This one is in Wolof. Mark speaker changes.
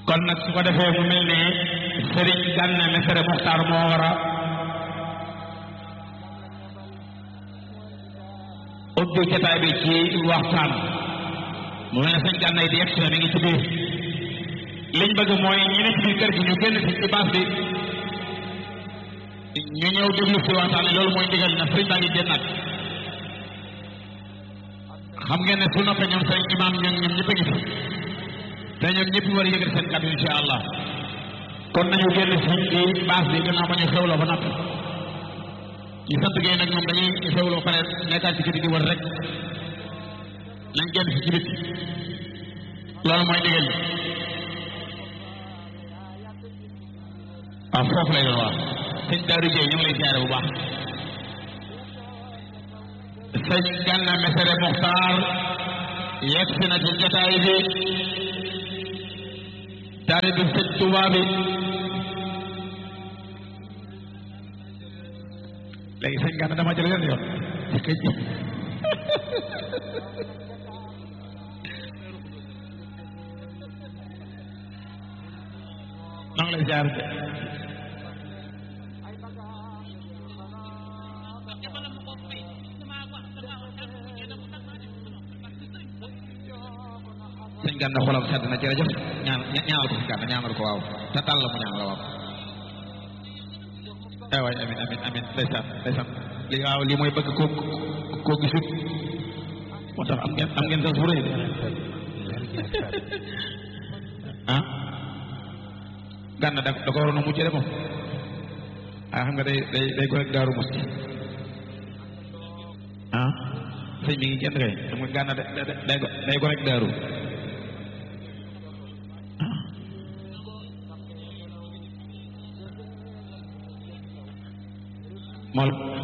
Speaker 1: kon nag su ko defee mu mel ne sëriñ Gana Messere Muxtaar moo war a ubbi jotaay bi ci waxtaan mu mel ne sëñ Gana yi di yegg si na mi ngi ci biir liñ bëgg mooy ñi ne ci biir kër gi ñu génn ci ci baas bi ñu ñëw déglu si waxtaan bi loolu mooy ndigal na sëriñ baa ngi génnaat xam ngeen ne su noppee ñoom sëriñ imaam ñoom ñoom ñëpp a ngi fi te ñoom ñëpp war a yëgal seen kàddu insha allah kon nañu génn si ci baas bi gannaaw ba ñu xewloo ba noppi ñu sant gay nag ñoom dañuy xewloo pare nekkaat ci kër gi war rek nañ génn si ci biti loolu mooy ndigal li waaw foofu lay doon waaw sëñ Daaru Jeey ñu ngi lay siyaare bu baax sëñ Gana Messere Muxtaar yegg si na ci jotaay bi taalibe sëñ Tuubaa bi léegi sëñ Gana dama jël yoon ci këj maa ngi lay siyaare de sëñ Gana xolam sedd na jërëjëf ñaan ñaanal ko si Gana ñaanal ko waaw te tàll mu ñaan la waaw ay waay amin amin amin ndeysaan ndeysaan li waaw lii mooy bëgg koo koo gisut moo tax am ngeen am ngeen sas bu rëy de ah Gana da da ko waroon a mujj de moom ah xam nga day day day ko rek daaru musti ah sëñ mi ngi génn kay xam nga Gana day day day ko rek daaru mool